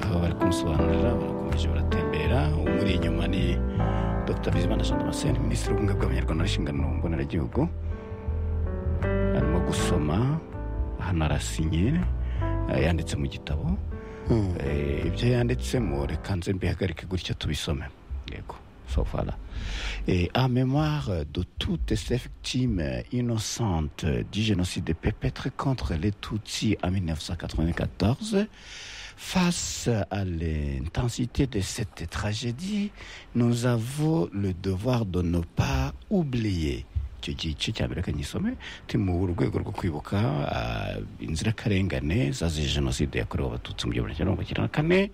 baba bari kumusobanurira barakomeje baratembera umuri inyuma ni dr bizimana jean damascene minisitiri w'ubumwe bw'abanyarwanda n'inshingano mboneragihugu arimo gusoma hano arasinye eh, yanditse mu gitabo Eh, ibyo yanditsemo reka nze mbihagarike gutyo tubisome yego so far Et en mémoire de toutes ces victimes innocentes du génocide perpétré contre les Tutsis en 1994, face à l'intensité de cette tragédie, nous avons le devoir de ne pas oublier icyo gice cya mbere kanyisomo turi mu rwego rwo kwibuka ah, inzirakarengane zazize jenoside yakorewe abatutsi mu gihumbi kimwe magana cyenda mirongo icyenda na kane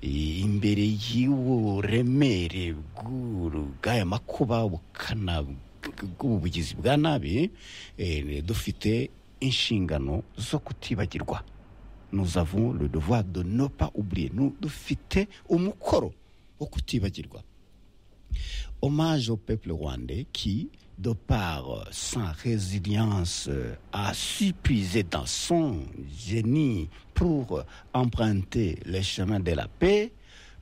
I- imbere y'uburemere bw'uru- bw'aya makuba ubukana bw- bw'ubugizi bwa nabi eh, dufite inshingano zo kutibagirwa nous avons le devoir de ne pas oublier Nous- dufite umukoro wo kutibagirwa hommage au peuple rwandais qui, de par euh, sa résilience, euh, a su puiser dans son génie pour euh, emprunter les chemins de la paix,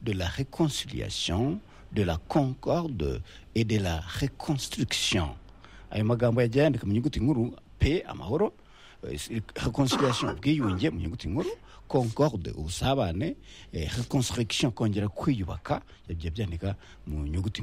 de la réconciliation, de la concorde et de la reconstruction. ayo magambo yagiye yandika mu nyuguti nkuru pe amahoro eh, reconciliation ubwiyunge mu nyuguti nkuru concorde ubusabane eh, reconstruction kongera kwiyubaka yagiye byandika mu nyuguti